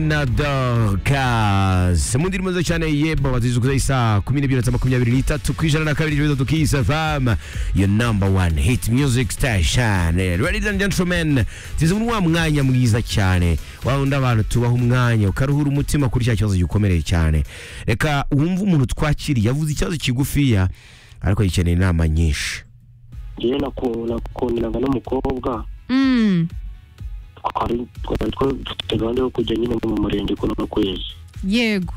na dorcas mu ndirimbo nziza cyane yebo bazizi kuza isaha kumi n'ebyiri na makumyabiri n'itatu ku ijana na kabiri ibibazo tukiyisa fam yo number one hit music station ladies and gentlemen tuzi muri wa mwanya mwiza cyane wa wundi abantu tubaha umwanya ukaruhura umutima kuri cya kibazo gikomereye cyane reka wumve umuntu twakiriye yavuze ikibazo kigufiya ariko gikeneye inama nyinshi njyewe naku- nakundanaga n'umukobwa Mm. twari twari twa- dufite gahunda yo kujya nyine mu murenge kuno kwezi yego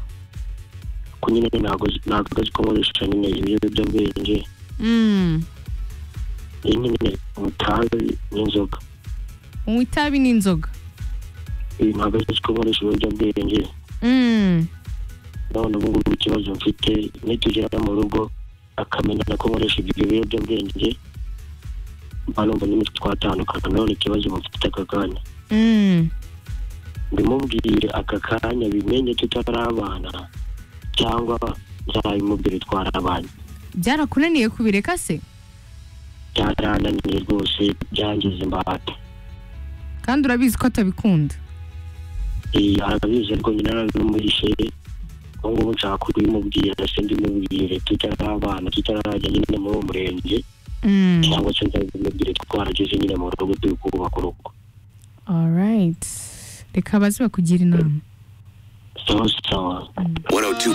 ko nyine ntabwo ntabwo azi ko nkoresha nyine ibiyobyabwenge Mm. iyi nyine itabi n'inzoga unywa itabi n'inzoga ibi ntabwo azi ko nkoresha ibiyobyabwenge Mm. none ubu ngubu ikibazo mfite nitugera mu rugo akamenya ko nkoresha ibyo biyobyabwenge mba numva nyine twatandukana none ikibazo mufite aka kanya Mm. mbimubwire aka kanya bimenye tutarabana cyangwa nzabimubwire twarabanye byarakunaniye kubireka se byarananiye rwose byangize imbata kandi urabizi ko atabikunda Iyi arabizi ariko nyine narabimuhishe ubu ngubu nshaka kubimubwira se mbimubwire tutarabana tutarajya nyine muri uwo murenge Mm. cyangwa se nzabimubwire twarageze nyine mu rugo turi kubaka urugo alright reka baze bakugira inama sawa sawa 102.